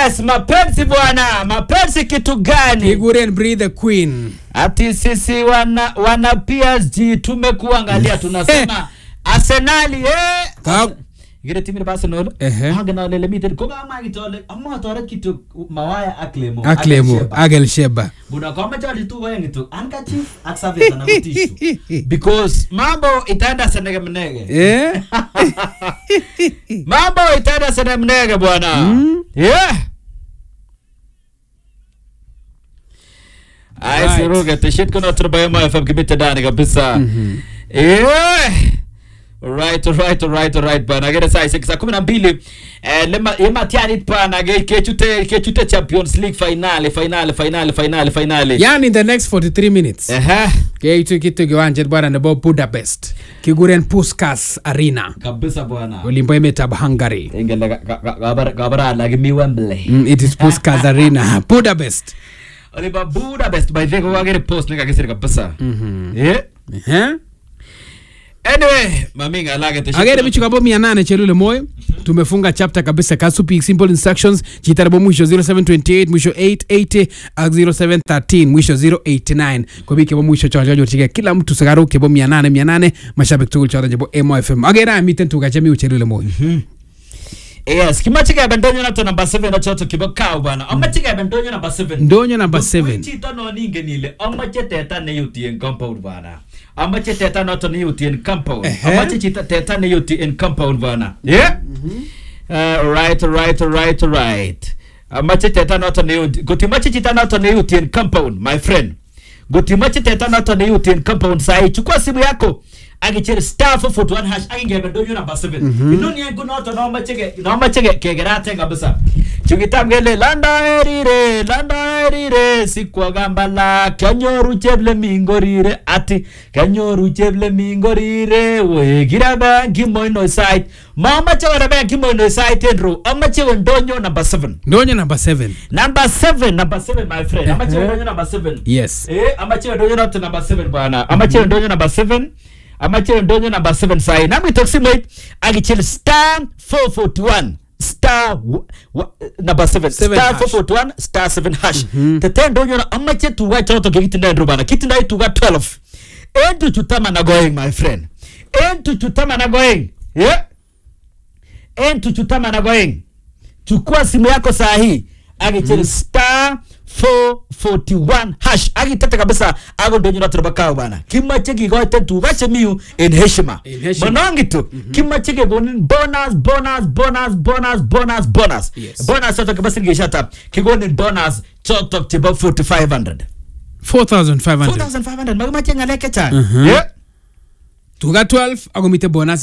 yes mapenzi bwana mapenzi kitu gani kiguren breathe the queen ati sisi wana wana PSG tumekuangalia tunasema Arsenal eh Ka- Gire timir ba Arsenal Ehe. haga na lele mitet ko ga ma kitole amma tore kitu mawaya aklemo aklemo Sheba. agel sheba buna kama chali tu wewe tu anka chief aksaveta na kutishu because mambo itaenda senege mnege eh mambo itaenda senege mnege bwana yeah Ai Right. siruga tishit kuna turbaye ma FM kibita ndani kabisa. Eh. Right, right, right, right bana. Gere saa six saa kumi na mbili eh, lema yema tiani pana ge kechute kechute Champions League finale finale finale finale finale. yani in the next 43 minutes Ehe. keitu kitu kiwanjet bwana nebo budapest kiguren puskas arena Kabisa bwana. olimbo emetab hungary Ingele gabara gabara lagi mi Wembley. Mm, it is puskas arena budapest Oliba Budapest by the way wagere post nika kisiri kabisa. Eh. Eh? Anyway, maminga lage tishit. agere bichu kabo mia nane chelule moyo tumefunga chapter kabisa kasupi simple instructions chitarabo mwisho 0728 mwisho 880 ak 0713 mwisho 089 kwa biik chebo mwisho chon chonyorchigei kila mtu sakaruk chebo mia nane mia nane mashabik tugul choton chebo emo fm agere amiten tuga chemi chelule moyo Yes, kimache kebe ndonyo nato number 7 na choto kibo kaw bwana. Amache kebe ndonyo number 7. ndonyo number 7 Chito no ningen ile amache teta ne yuti en compound bwana. Amache teta noto ne yuti en compound. Ehe. Amache chita teta ne yuti en compound bwana. Yeah? Uh, right, right, right, right. Amache teta noto ne yuti. Gotimache chita noto ne yuti en compound, my friend. Gotimache teta noto ne yuti en compound sai. Chukua simu yako. Agichel star 441 hash agingebe ndonyo number 7. Inoni yangu noto no mache no mache kegerate kabisa. Chukitam kele landa erire landa erire sikwagambala kanyoru cheble mingorire ati kanyoru cheble mingorire we kiraba kimoino site mamache kora kimoino site enro amache ndonyo number 7 ndonyo number 7 number 7 number 7 my friend amache Ehe. ndonyo number 7 yes Eh, amache ndonyo noto number 7 bwana. Amache ndonyo number 7. Amache ndonyo number 7 sai. Nami toksimoit agichel star 441 star w- w- number 7 Seven star hash. 441 star 7 hash. Tete ndonyo na amache tuwa choto kitinda ndo bana. Kitinda tuwa 12. Entu chutama na going my friend. Entu chutama na going. Yeah. Entu chutama na going chukua simu yako saa hii agichel mm. star 441 hash agitete kabisa ago ndonyo natoroba kao bana kimache kigoite tuga chemiu en heshima En heshima. manongi tu kimache kegonin bonus bonus bonus bonus bonus bonus Yes. bonus chotok kabisa ngishata kigonin bonus chotok chebo 4500 4500 4500 makimache ngalek chechang Mhm. yeah tuga 12 akomite bonus